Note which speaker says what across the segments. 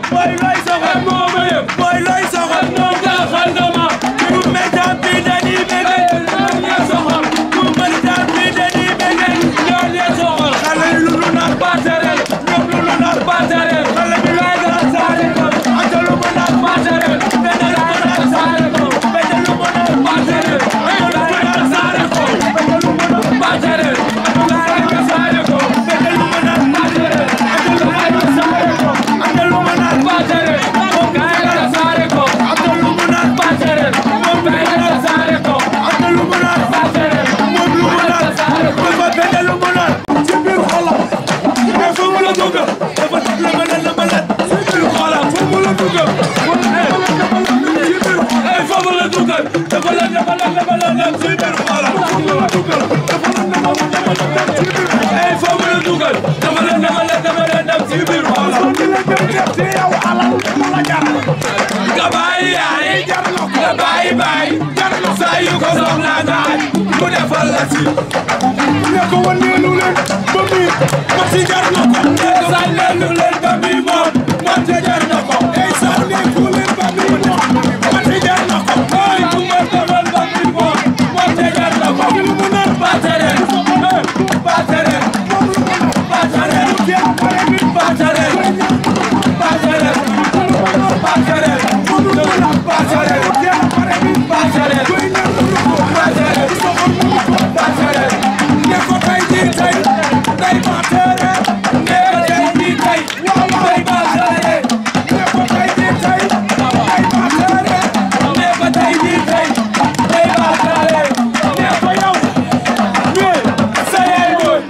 Speaker 1: Boy looy soxal
Speaker 2: moo ma yëg
Speaker 1: Boy looy soxal
Speaker 2: noonu jaaxal nga ma
Speaker 1: ku méjam bi dañuy bëgg
Speaker 2: ñoo leen soxal
Speaker 1: ku méjam bi dañuy bëgg
Speaker 2: ñoo leen soxal
Speaker 1: xale yi lu lu nar
Speaker 2: Batarel
Speaker 1: ñoom lu lu nar
Speaker 2: Batarel
Speaker 1: xale bi lay nar saare ko ak lu mu nar
Speaker 2: Batarel
Speaker 1: benn lu mu nar saare ko benn lu mu nar
Speaker 2: Batarel saare ko Batarel saare ko
Speaker 1: benn lu mu nar
Speaker 2: Batarel
Speaker 1: saare ko ak lu mu nar
Speaker 2: Batarel saare ko
Speaker 1: ak lu mu nar
Speaker 2: Batarel saare ko
Speaker 1: ak lu mu nar
Speaker 2: Batarel
Speaker 1: moom lu mu nar
Speaker 2: saare ko
Speaker 1: dafa benn lu mu nar ci biir xolam mais fu mu la dugg dafa la ma leen la ma leen ci biir xolam fu mu la dugg ci biir
Speaker 2: ay foofu la dugal dafa la dafa la dafa la dem
Speaker 1: ci biir xolam fu mu la dugg dafa la dafa la dafa la ci biir
Speaker 2: ay foofu la dugal dafa la dafa la dafa la dem ci biir xolam
Speaker 1: di la dem def ci yow alal mu la jaral
Speaker 2: nga bàyyi yaay
Speaker 1: jar na ko
Speaker 2: nga bàyyi bàyyi saa yu ko soxla nga aj mu defal la ci
Speaker 1: ne ko waneelu leen ba muy ma si jar na ko
Speaker 2: sànneelu leen ba muy moom moom te jar na ko
Speaker 1: ay sànneeku leen ba muy moom ma si jar na ko
Speaker 2: ay ku ma defal ba muy moom moom te jar na ko
Speaker 1: lu mu nar
Speaker 2: Batarel Batarel Batarel
Speaker 1: kenn pare nit ba
Speaker 2: Batarel Batarel Batarel Batarel
Speaker 1: kenn pare nit ba
Speaker 2: Batarel
Speaker 1: koy ñaan lu ko
Speaker 2: Batarel Batarel
Speaker 1: ne ko tey jii tey day ma tere
Speaker 2: nee ko tey jii tey day Batarel
Speaker 1: ne ko tey jii tey day ma tere
Speaker 2: nee ko tey jii tey day Batarel
Speaker 1: ne ko yow
Speaker 2: mais sa yaay booy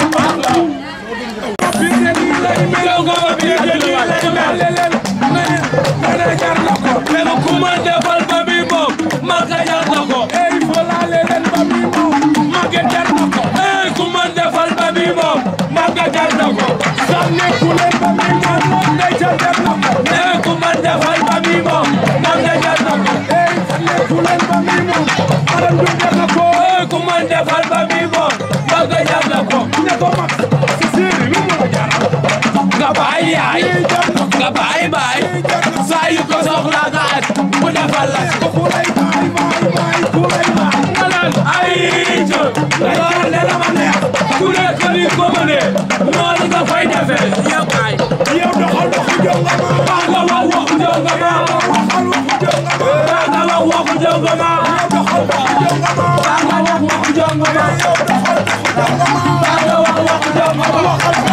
Speaker 1: fi ne nii lay mel
Speaker 2: yow nga ma biir
Speaker 1: nii lay mel leen ne ne jar na ko
Speaker 2: mais ko ku ma defal ba muy moom man ka jar na ko
Speaker 1: ey fo laale leen ba muy moom màgge jar na ko
Speaker 2: ey ku ma defal ba muy moom man ka jar na ko
Speaker 1: sànneeku leen ba muy moom moom day ca jar na ko
Speaker 2: ey ku ma defal ba muy moom man ka jar na ko
Speaker 1: ey sànneeku leen ba muy moom alal du jar na ko
Speaker 2: ey ku ma defal ba muy moom man ka jar na ko
Speaker 1: ne ko mag si siiri lu mu la jaral
Speaker 2: nga bàyyi yaay
Speaker 1: ey jar na ko
Speaker 2: nga bàyyi baay saa yu ko soxla nga at mu defal la
Speaker 1: ko ku lay baay baay baay ku lay baay
Speaker 2: nga naan ay jë loolu ne la ma neex ku nekk ni ko mënee noonu nga fay defee yow ay
Speaker 1: yow doxal doxu jonga ma
Speaker 2: baa nga wax waxu jonga ma
Speaker 1: waxal waxu jonga ma
Speaker 2: baa nga wax waxu jonga ma
Speaker 1: doxal doxu jonga ma
Speaker 2: baa nga wax waxu jonga ma
Speaker 1: yow doxal doxu jonga ma
Speaker 2: baa nga wax waxu jonga ma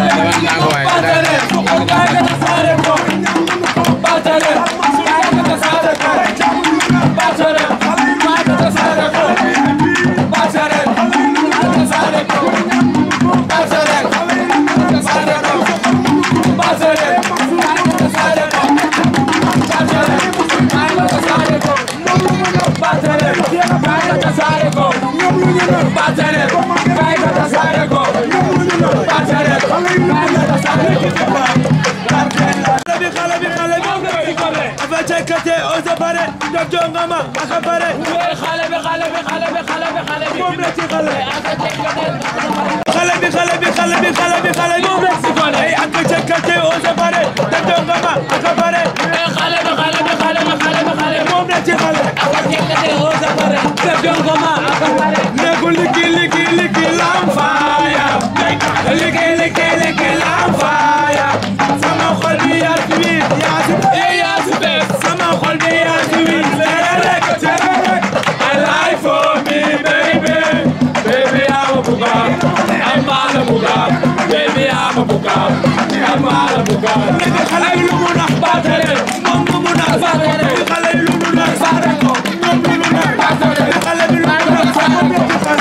Speaker 2: Batarel kaay nga tasaare ko Batarel kaay nga tasaare ko Batarel kaay nga tasaare ko Batarel kaay nga tasaare ko Batarel kaay nga tasaare ko Batarel kaay nga tasaare ko Batarel kaay nga tasaare ko Batarel kaay nga tasaare ko Batarel kaay nga tasaare ko Batarel kaay nga tasaare ko
Speaker 1: xale bi xale bi xale bi dafa cekkate o sa pare def jonga ma aka pare
Speaker 2: xale bi xale bi xale bi xale bi xale bi
Speaker 1: moom la ci xale
Speaker 2: aka cekkate
Speaker 1: xale bi xale bi xale bi xale bi xale bi
Speaker 2: moom la ci gone
Speaker 1: ay aka cekkate o sa pare def jonga ma aka pare
Speaker 2: xale bi xale bi xale bi xale bi xale bi
Speaker 1: moom la ci xale
Speaker 2: aka cekkate o sa pare def jonga ma aka pare
Speaker 1: ne ko liki liki liki lam faaya liki liki liki lam faaya sama xol bi yaa si biir yaa si
Speaker 2: eh yaa si bees
Speaker 1: sama xol bi yaa si biir tere rek tere rek
Speaker 2: I lie for me baby baby I'm a bugam I'm a bugam baby I'm a bugam I'm a bugam
Speaker 1: nekk xale yi lu mu nax
Speaker 2: Batarel
Speaker 1: moom lu mu nax
Speaker 2: Batarel
Speaker 1: xale yi lu mu nax
Speaker 2: Batarel ko
Speaker 1: moom lu mu nax
Speaker 2: Batarel
Speaker 1: xale bi lu mu nax sama nekk xale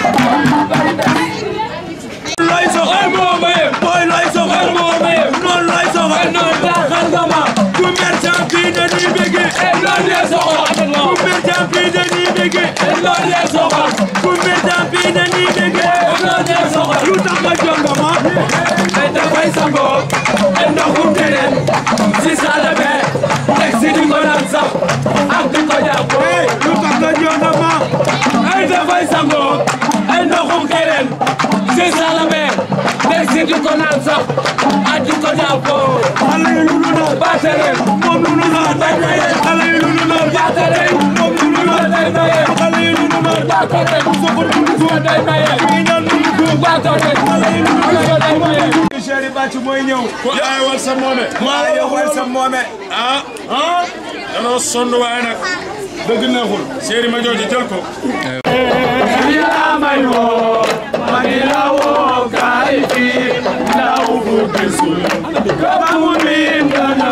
Speaker 1: looy soxla
Speaker 2: ay moo ma yëg
Speaker 1: booy looy soxla
Speaker 2: ay moo ma yëg
Speaker 1: noonu looy soxla
Speaker 2: ay noonu jaaxal nga ma
Speaker 1: ku merchant fii dañuy bëggee
Speaker 2: ay loolu lee soxla
Speaker 1: ku merchant fii dañuy bëggee
Speaker 2: ay loolu lee soxla
Speaker 1: ku merchant fii dañuy bëggee
Speaker 2: ay loolu lee soxla
Speaker 1: lu tax nga jonga ma
Speaker 2: ay dafay sangoo ay ndoxum teneen si salle be teg si di ko naan sax ak di ko jàpp
Speaker 1: hey lu tax nga jonga ma
Speaker 2: ay dafay sangoo ay ndoxum teneen si salle be teg si di ko naan sax ak di ko jàpp
Speaker 1: xale yi lu mu nax
Speaker 2: Batarel Batare
Speaker 1: moom lu nu naan
Speaker 2: day maye
Speaker 1: xale yi lu nu naan
Speaker 2: Batare
Speaker 1: moom lu nu naan
Speaker 2: day maye
Speaker 1: xale yi lu nu naan
Speaker 2: Batare Moussa day maye
Speaker 1: ñi ñaan nu ko
Speaker 2: Batare Moussa day maye
Speaker 1: Chéri Bàcc mooy ñëw
Speaker 3: ku ay wal sa moome
Speaker 1: maa yow wal sa moome
Speaker 3: ah ah danoo sonn waaye nag dëgg neexul séeri ma jooju jël ko
Speaker 2: yaa may woo ma di la woo kaay fii ndaw bu gisul kama mu miin dana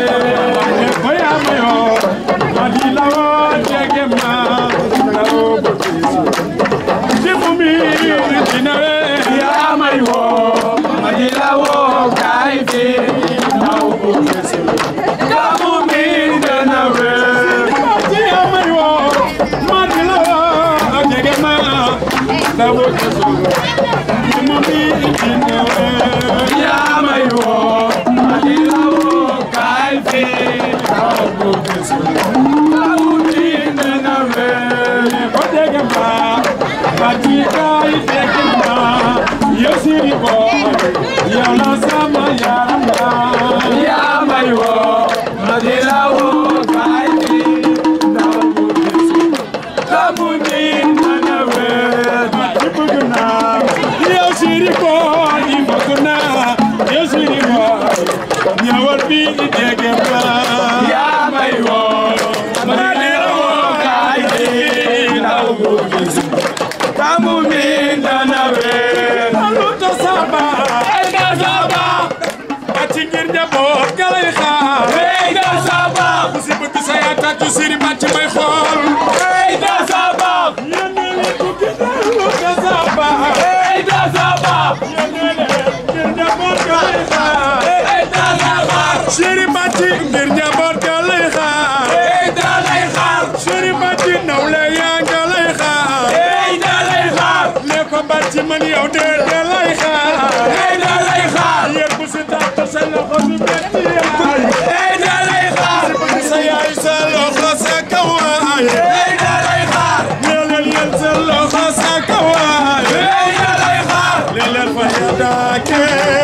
Speaker 2: wee
Speaker 1: ko yaa ma yoo ma di la woo jege ma ndaw bu gisul ci mu mi dina wee
Speaker 2: yaa may woo ma di la woo kaay fii ndaw bu gisul kama mu miin dana wee
Speaker 1: ci yaa ma yoo ma di la woo jege ma ndaw bu gisul ci mu mi dina wee
Speaker 2: yaa may woo ma di la woo kaay fii ndaw bu gisul kama mu miin dana wee
Speaker 1: ko jege ma ba ci kay jege ma yow siri boy yow la sama yaram la
Speaker 2: yaa may woo ma di la woo kaay fii ndaw bu gisul kama mu miin dana wee
Speaker 1: ci bëgg naa yow siri boy yi bëgg naa yow siri boy ñëwal bi jege ma
Speaker 2: yaa may woo ma di la woo kaay fii ndaw bu gisul kama mu miin dana wee
Speaker 1: lu ta saba
Speaker 2: Hey Gassaba,
Speaker 1: ba ci ngir njaboot ga lay xaar
Speaker 2: hey Gassaba,
Speaker 1: ku si bëgg sa yaa tàccu siri ba ci may xool
Speaker 2: hey Gassaba,
Speaker 1: yéen a ngi ko gis lu ta saba
Speaker 2: hey Gassaba,
Speaker 1: yéen a ngi ngir njaboot ga lay xaar
Speaker 2: hey Gassaba,
Speaker 1: Chéri Bàcci ngir njaboot ga lay xaar
Speaker 2: hey dalay xaar,
Speaker 1: Chéri Bàcci nawle yaa nga lay xaar
Speaker 2: hey dalay xaar,
Speaker 1: ne ko Bàcci man yow de de lay xaar
Speaker 2: hey dalay xaar,
Speaker 1: yéen bu si tàtt sa loxo si metti yaay
Speaker 2: hey dalay xaar,
Speaker 1: bëgg sa yaay sa loxo sa kawaay
Speaker 2: hey dalay xaar,
Speaker 1: leelal yéen sa loxo sa kawaay
Speaker 2: hey dalay xaar,
Speaker 1: leelal fa ya daake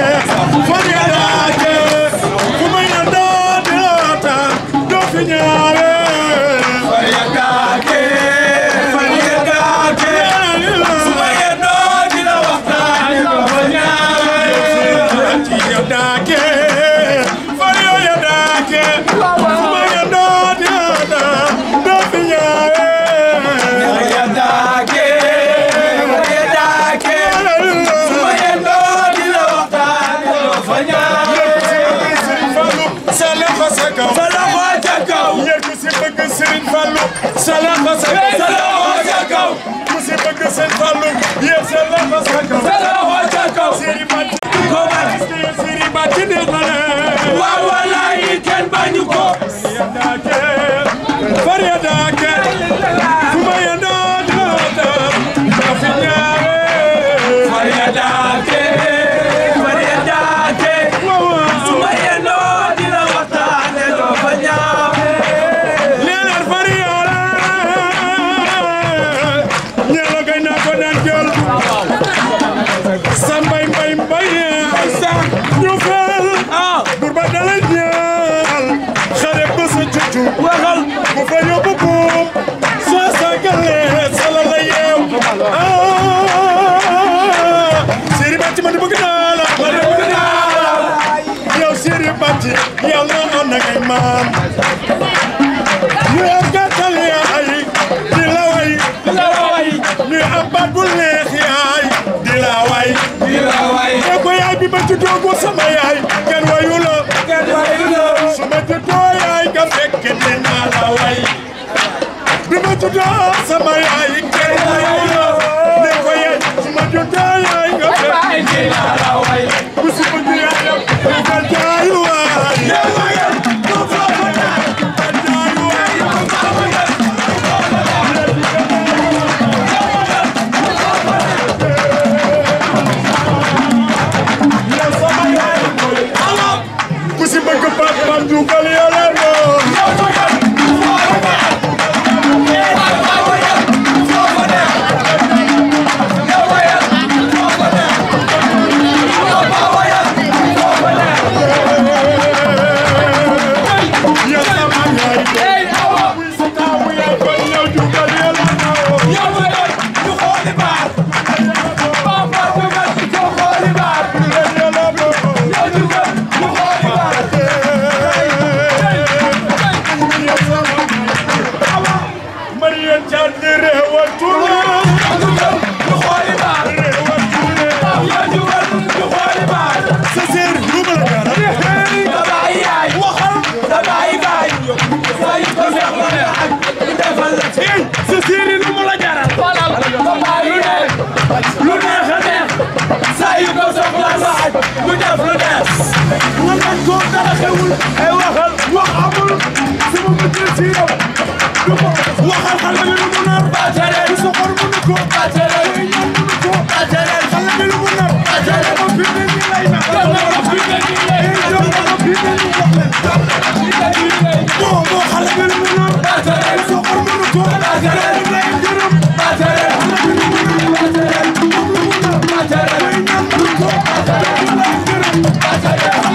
Speaker 1: fa ya daake fu ma ya doo di loota doo fi ñaare
Speaker 2: faya gaake, faya gaake, suma yendoo dina waxtaan doo fa ñaawe. Faya daake, faya daake, suma yendoo dina waxtaan doo fa ñaawe. Sa loxo ca kaw, sa loxo ca kaw, sa loxo ca kaw. Waaw walaay kenn bañu ko.
Speaker 1: Fariadake, Fumayanda,
Speaker 2: Faya daake, faya daake, suma yendoo dina waxtaan doo fa ñaawe.
Speaker 1: Leonard Fariola ñalo gay na ko daan jël sa mbay mbay mbay sa ñu fel bur ba dala ñaal xare ba sa cucu waxal bu fa yóbbu buum soo sagale sala la yeew Siri Bàcci ma di bëgg naa la ma di bëgg naa la yow Siri Bàcci yàlla na ngay maam ñu am gàttal yaay di la way
Speaker 2: Di la way,
Speaker 1: ñu am baat bu neex yaay di la way
Speaker 2: di la way,
Speaker 1: ne ko yaay bi ma juddoo ko sama yaay kenn wayu la
Speaker 2: kenn wayu la.
Speaker 1: su ma juddoo yaay nga fekk dinaa la way bi ma juddoo sama yaay kenn wayu la ne ko yaay su ma juddoo yaay nga fekk
Speaker 2: Ay di la way.
Speaker 1: bu si bëgg yaayam bu ko jaayu waay
Speaker 2: Yow ma ngeen, du ko fa ñaawe.
Speaker 1: bu ko jaayu waay ku si bëgg Pape Mame Dioukal yàlla noonu
Speaker 2: Yow ma ngeen, du ko fa ñaawe.
Speaker 1: man lañ ko dara xewul ay waxal wax amul sama bëccëg ci yow du ko waxal xale bi lu mu nar
Speaker 2: Batere.
Speaker 1: du soxor mënu ko
Speaker 2: Batere.
Speaker 1: kuy ñaan mënu ko
Speaker 2: Batere.
Speaker 1: xale bi lu mu nar
Speaker 2: Batere.
Speaker 1: ma fi ne nii lay na
Speaker 2: Jox na ko fi ne nii lay na.
Speaker 1: jox na ko fi ne nii wax leen moo moo xale bi lu mu nar
Speaker 2: Batere.
Speaker 1: du soxor mënu ko
Speaker 2: Batere.
Speaker 1: lay jërëm
Speaker 2: Batere. Batere.
Speaker 1: kuy ñaan mënu ko lay jërëm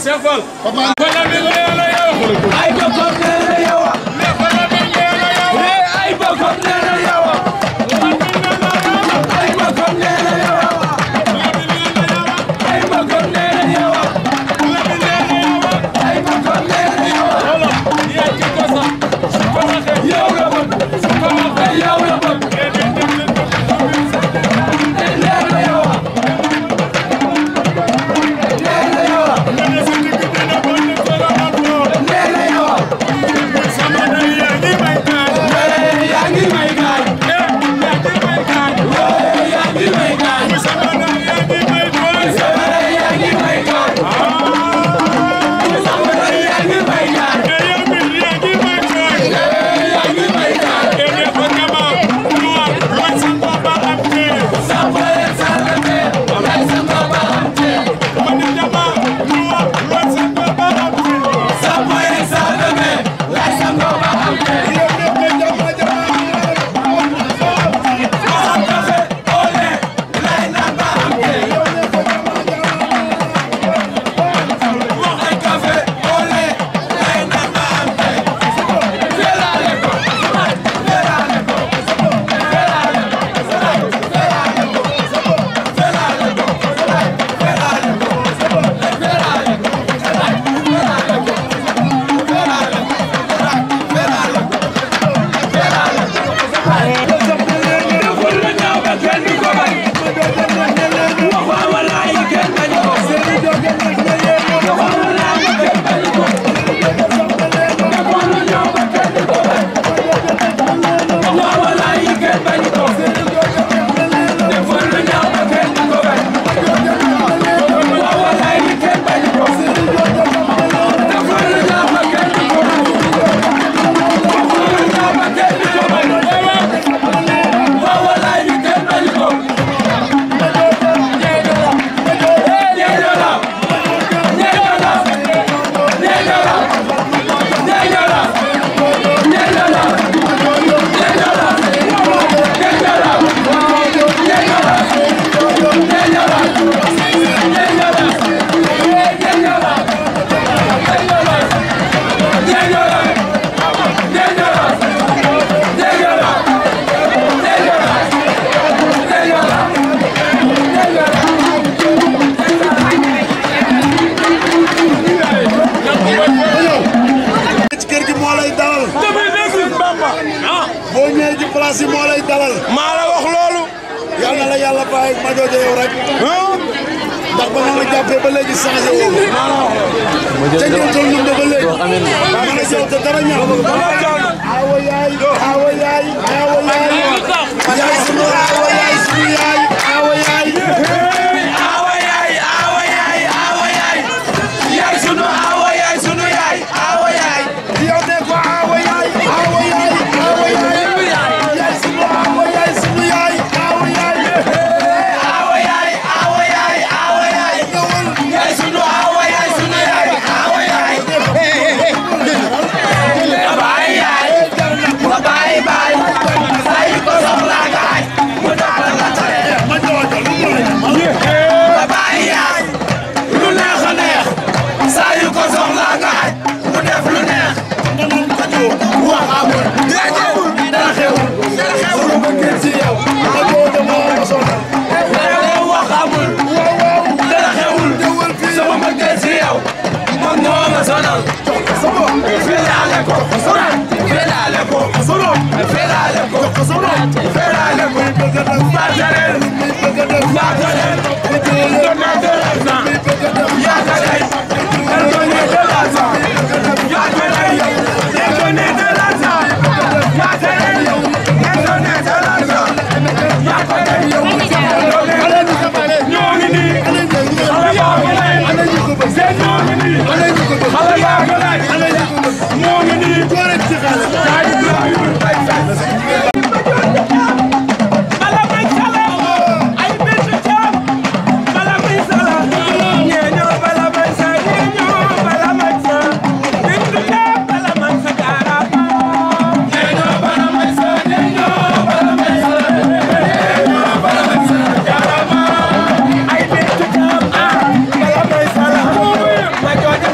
Speaker 3: Cheikh Fall bala mi nee na yow
Speaker 2: ay bokkam nee na yow
Speaker 3: ne bala mi nee na yow
Speaker 2: eh ay bokkam nee na yow ay bokkam nee na yow ay bokkam nee na yow ay bokkam nee na yow
Speaker 3: yaa ci ko sax su ko waxee
Speaker 2: yow la bëgg
Speaker 3: su ko waxee
Speaker 2: yow la bëgg
Speaker 3: nee na dem leen ko
Speaker 2: nee na yow nee na yow
Speaker 3: ne sa digg dina ko ne ko la mat loo
Speaker 2: nee na yow
Speaker 3: sama day yaa ngi may kaay
Speaker 2: eh yaa ngi may gaañ
Speaker 3: eh yaa ngi may kaay
Speaker 2: eh yaa ngi may gaañ
Speaker 3: sama day yaa ngi may tooy
Speaker 2: eh yaa ngi may gaañ sama day yaa ngi may gaañ
Speaker 3: eh yow mi yaa ngi may tooy
Speaker 2: eh yaa ngi may gaañ
Speaker 3: eh ne ko kama noir mooy sa papa am tee
Speaker 2: Sampale sargate, lay sa baba am tee.
Speaker 3: ma ne dama noir mooy sa papa am tee
Speaker 2: Sampale sargate, lay sa baba am tee. Waxal kafe, ole, lay naan ba am tee. Waxal kafe, ole, lay naan ba am tee. Felaale ko, felaale ko, felaale ko, felaale ko, felaale ko, felaale ko, felaale ko, felaale ko, felaale ko, felaale ko, felaale ko. Deful lu ñaaw ba kenn du ko bañ. Wax waa walaay kenn bañu ko. Deful lu ñaaw ba kenn bañu ko. Deful lu ñaaw ba kenn du ko bañ. Wax waa walaay kenn bañu ko. Deful lu ñaaw ba kenn du ko bañ. Wax waa walaay kenn bañu ko. Deful lu ñaaw ba kenn du ko bañ. Deful lu ñaaw ba kenn du ko bañ. Waa walaay kenn bañu ko.
Speaker 1: ci kër gi moo lay dalal boo ñëwee ci place yi moo lay dalal
Speaker 3: maa la wax loolu
Speaker 1: yal na la yàlla bàyyi ak ma joojo yow rek ndax ba ma la jàppee ba léegi changé woo ca ngeen toll ñun de ba léegi man ak yow te dara ñaaw awa yaay awa yaay awa yaay yaay sunu awa yaay sunu yaay awa yaay
Speaker 2: Awa yaay, awa yaay, awa yaay. Yaay sunu awa yaay, sunu yaay, awa yaay.
Speaker 1: yow ne ko awa yaay awa yaay awa yaay yaay sunu awa yaay sunu yaay awa yaay
Speaker 2: Awa yaay, awa yaay, awa yaay. Yaay sunu awa yaay, sunu yaay, awa yaay. Babaay yaay, babaay baay. Say ko soxla gaay, mu daal la tere.
Speaker 1: ma joojo lu mu lay
Speaker 2: Babaay yaay, lu neex a neex. Saa yu ko soxla gaay, mu def lu neex. Wax amul, dara xewul, dara xewul, dara xewul.
Speaker 1: ci yow ma joojo moo ma sonal
Speaker 2: Dara wax amul, dara xewul. Sama mbëggeel si yow, moom moo ma sonal. Felaale ko, felaale ko, felaale ko, felaale ko. Bataleel, bataleel, donner de l'argent. Yaataleel, elle donnait de l'argent. Yaataleel, elle donnait de l'argent. Yaataleel, elle donnait de l'argent. Yaataleel, ñoo ngi nii. Xale yaa ngi lay. Seen ñoo ngi nii. Xale yaa ngi lay. Ñoo ngi nii. Yaa ngi Ibrahima Mbaye Faye. Bala may sala ay bintu caam bala may sala ñeeño bala may sa ñeeño bala may sa bintu caam bala may sa jaarama ñeeño bala may sa ñeeño bala may sa ñeeño bala may sa jaarama ay bintu caam ah bala may sala ma jooja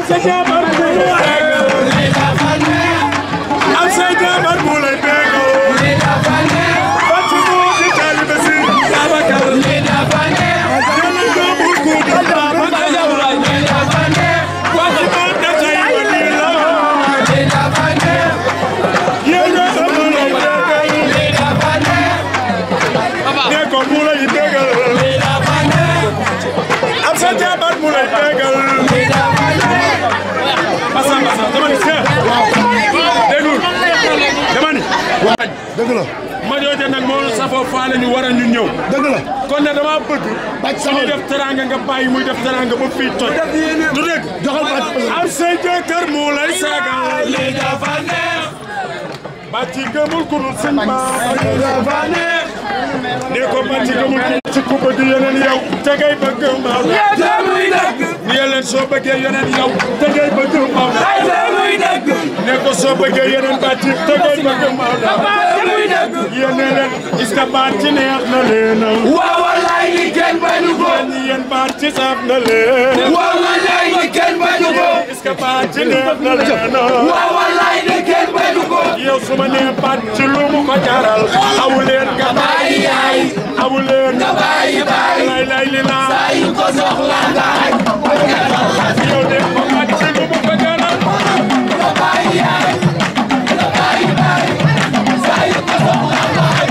Speaker 1: sa jabar bu lay bégal am sa jabar bu lay bégal bàcc moo di taalibe si Babacar jëlal doomu kuudu Babacar bàcc moo da tey ba nii la yéen a am bu lay bégal ne ko bu lay bégal am sa jabar bu lay bégal Massa Massa dama ni seet déggul dama ni
Speaker 4: dëgg la
Speaker 1: ma jooje nag moo safoo faale ñu war a ñu ñëw
Speaker 4: dëgg la
Speaker 1: kon ne dama bëgg
Speaker 4: bàcc
Speaker 1: su
Speaker 4: sama
Speaker 1: ñu def teranga nga bàyyi muy def teranga ba fii toj du dégg
Speaker 4: joxal bàcc
Speaker 1: am sa jëkkër mu lay sagal li dafa neex bàcc gëmul ku dul sëñ ba li dafa neex ne ko bàcc gëmul ku ci ku bëgg yeneen yow te ngay bëgg mbaaw ni leen soo bëggee yeneen yow te ngay bëgg mbaaw ne ko soo bëggee yeneen bàcc te ngay bëgg mbaaw yéen ne leen est-ce que bàcc neex na leen
Speaker 2: waaw wallaay ni kenn bañu ko
Speaker 1: ñi yéen bàcc saf na leen
Speaker 2: waaw wallaay ni kenn bañu ko
Speaker 1: est-ce que bàcc neex na leen
Speaker 2: waaw wallaay ni kenn bañu ko
Speaker 1: yow su ma nee bàcc lu mu ko jaral awu leen nga
Speaker 2: bàyyi yaay
Speaker 1: awu leen
Speaker 2: nga bàyyi bàyyi
Speaker 1: lay lay li laa
Speaker 2: saa yu ko soxla nga aj
Speaker 1: yow de ko bàcc lu mu ko jaral
Speaker 2: nga bàyyi yaay nga bàyyi bàyyi saa yu ko soxla nga aj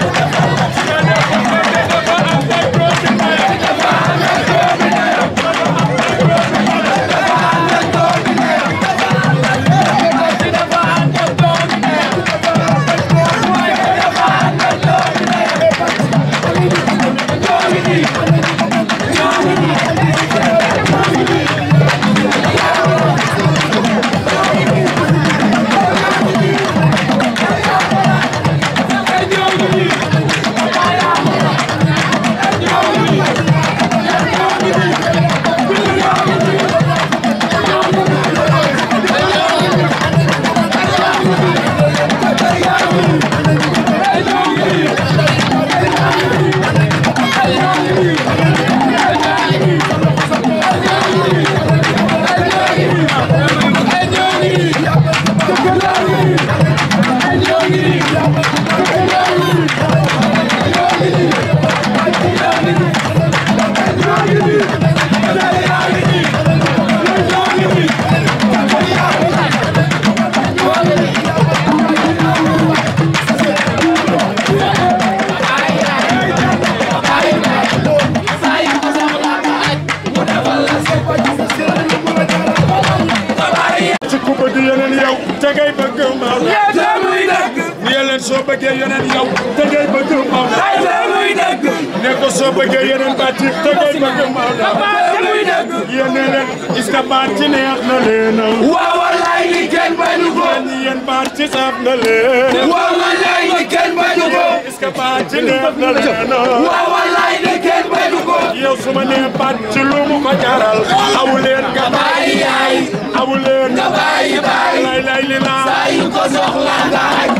Speaker 1: ci ku bëgg yeneen yow te ngay bëgg mbaaw
Speaker 2: te muy dëgg
Speaker 1: ni leen soo bëggee yeneen yow te ngay bëgg mbaaw
Speaker 2: te muy dëgg
Speaker 1: ne ko soo bëggee yeneen bàcc te ngay bëgg mbaaw
Speaker 2: te muy dëgg
Speaker 1: yéen ne leen est-ce que bàcc neex na leen
Speaker 2: waaw wallaay ni kenn bañu ko
Speaker 1: ñi yéen bàcc saf na leen
Speaker 2: waaw wallaay ni kenn bañu ko
Speaker 1: est-ce que bàcc neex na leen
Speaker 2: waaw wallaay ni kenn bañu ko
Speaker 1: yow su ma nee bàcc lu mu ko jaral awu leen nga
Speaker 2: bàyyi yaay
Speaker 1: awu leen
Speaker 2: nga bàyyi bàyyi
Speaker 1: lay lay li laa
Speaker 2: saa yu ko soxla nga aj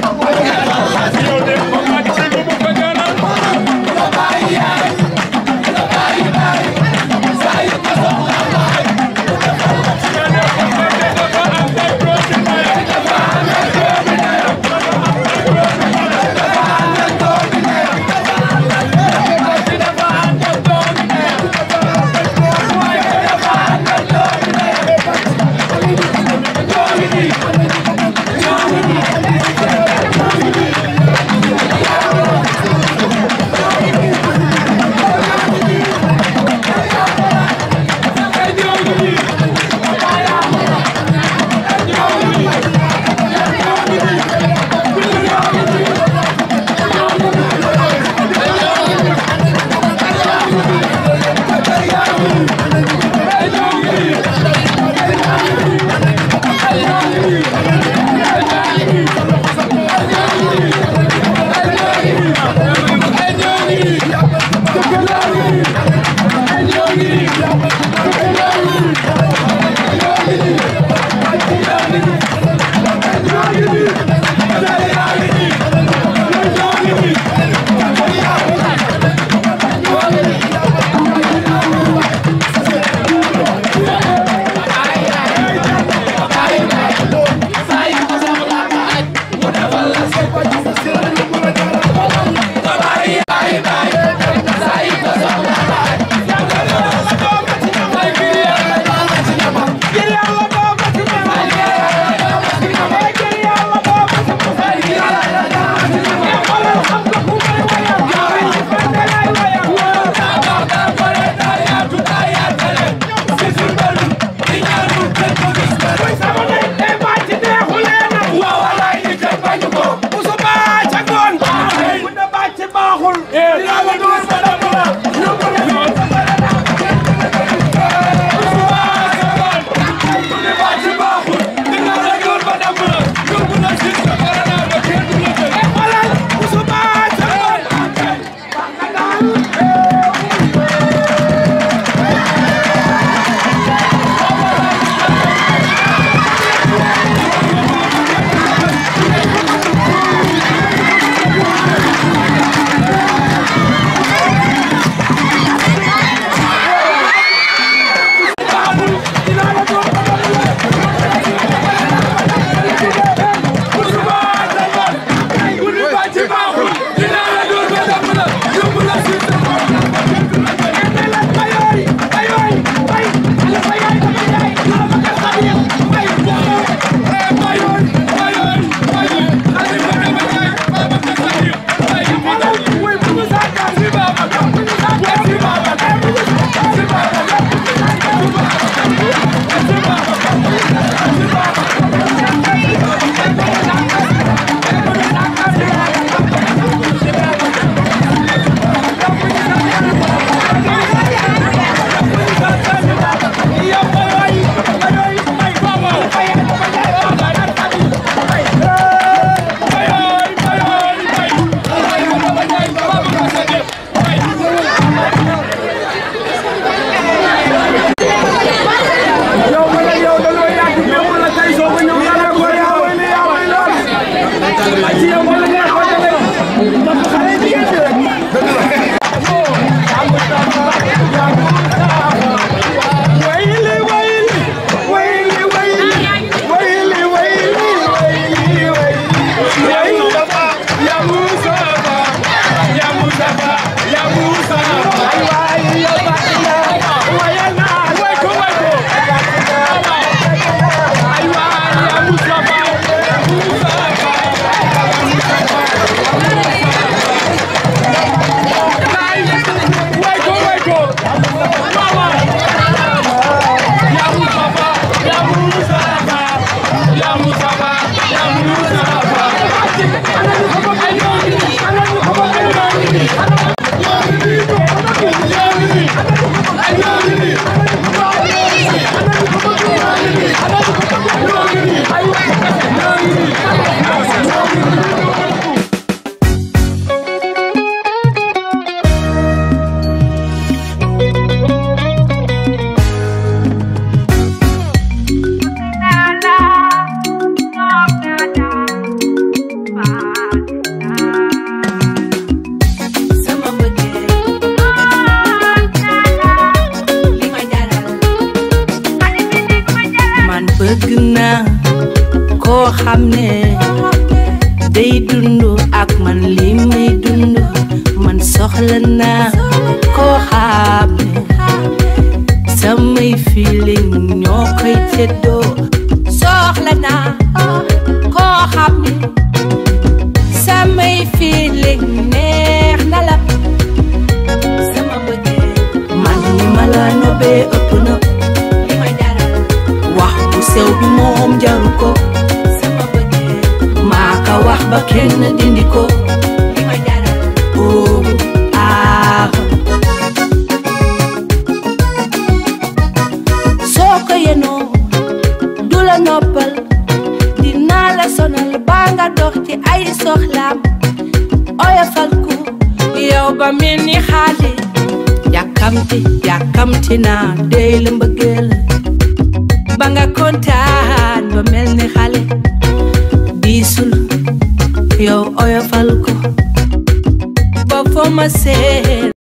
Speaker 1: yow de ko bàcc lu mu ko jaral
Speaker 2: nga bàyyi yaay nga bàyyi bàyyi saa yu ko soxla nga aj
Speaker 1: Thank
Speaker 4: dund ak man li may dund man soxla naa koo xam ne samay feeling ñoo koy teddoo soxla naa koo xam ne samay feeling neex na la sama bëggee man ni ma la nobee ëpp na li ma jaral wax bu sew bi moom jaru ko sama bëggee maa ka wax ba kenn dindi ko li ma jaral oh ah soo ko yenoo du la noppal dinaa la sonal baa nga dox ci ay soxlaam oyofal ko yow ba mel ni xaali yàkkamti yàkkamti naa dey la mbëggeel ba nga kontaan ba mel ni xale biisul yow oyofal ko ba foo ma seet